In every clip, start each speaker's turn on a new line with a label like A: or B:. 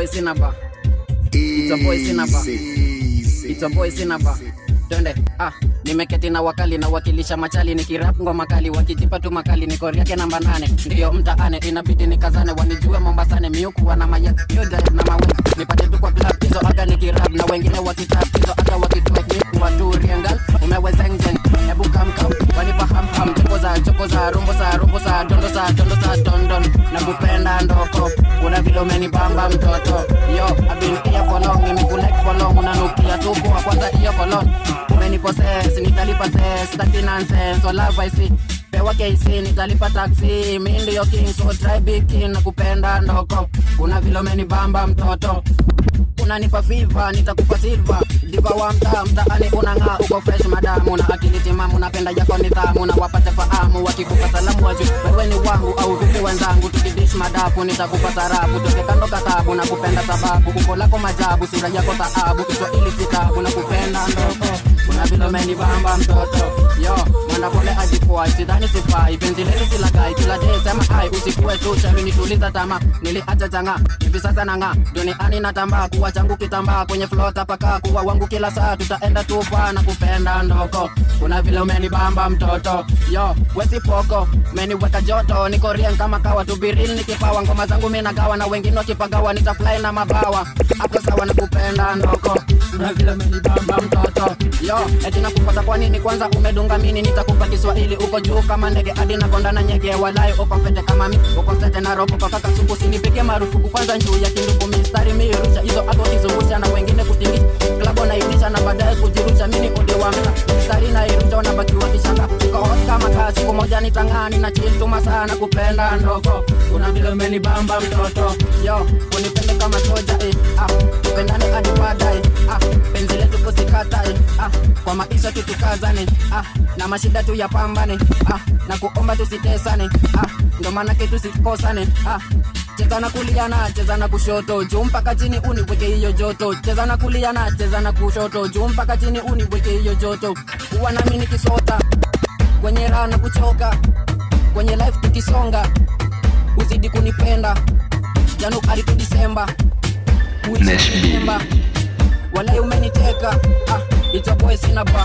A: boy sina ba It's a boy sina ba It's a boy sina ba twende ah nimeketi na wakali na wakilisha machali nikirap ngoma kali wakijipa tu makali niko yake namba nane ndiyo mtaane inabidi nikazane wanijue mombasane miukuwa na maya yoja na mawe nipate tu kwa club hizo aga nikirap na wengine wakitap hizo aga wakitwek mikuwa tu riengal umewezengzeng hebu kamkam wanipa hamham choko za choko za rumbo za rumbo za dondo za dondo za dondon na kupenda ndoko una vile umenibamba mtoto yo abin iya kolong nimekulek folong unanukia tu kwa kwanza iyo kolong umeniposes nitalipa ses staki nonsense wala vaisi pewa KC nitalipa taxi mi ndiyo king so try big king na kupenda ndoko kuna vile umenibamba mtoto unanipa fiva nitakupa silva diva wa mtaa mtaani unang'aa uko fresh madamu na akili timamu napenda yako nidhamu na wapate fahamu wakikupa salamu waju wewe ni wangu au vipi wenzangu tukidish madafu nitakupa sarafu toke kando katabu na kupenda sababu uko lako majabu sura yako taabu kiswahili kitabu na kupenda ndoko kuna vile umenibamba mtoto yo mwana pole ajikua sidhani sifai penzi letu silagai kila day sema hai usikuwe tu chami nituliza tama niliacha changa hivi sasa nanga duniani natambaa kuwa changu kitambaa kwenye flota paka kuwa wangu kila saa tutaenda tupa na kupenda ndoko kuna vile umenibamba mtoto yo wesi poko umeniweka joto niko rien kama kawa tubiril nikipawa ngoma zangu minagawa na wengine wakipagawa nitafly na mabawa hapo sawa na kupenda ndoko kuna vile umenibamba mtoto yo eti nakupata kwa nini kwanza umedunga mini nitakupa kiswahili uko juu kama ndege hadi nakonda na nyege walai uko fete kama mi uko fete na robo paka kasuku sinipige marufuku kwanza njuu ya kinduku mistari mirusha hizo ato kizungusha na wengine kutingi klabo naitisha na baadaye kujirusha mini ode wa mta mistari nairusha unabakiwa kishanga ukaot kama kaa siku moja nitangani na chiltuma sana kupenda ndoko kuna vile umenibamba mtoto yo unipende kama soja eh, ah, tupendane hadi baadaye ah, penzi letu kusikatae ah, kwa maisha tutukazane ah, na mashida tu yapambane ah, na kuomba tusitesane ah, ndo maana kitu sikosane ah, cheza na kulia na cheza na kushoto juu mpaka chini uniweke hiyo joto cheza na kulia na cheza na kushoto juu mpaka chini uniweke hiyo joto huwa nami nikisota kwenye raha na kuchoka kwenye life tukisonga uzidi kunipenda januari tu disemba
B: Nashville.
A: Disemba walai umeniteka ah, itaboy sina ba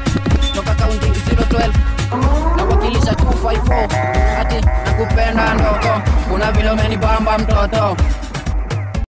A: toka kaunti 012 nawakilisha 254 ati nakupenda ndogo kuna vile umenibamba mtoto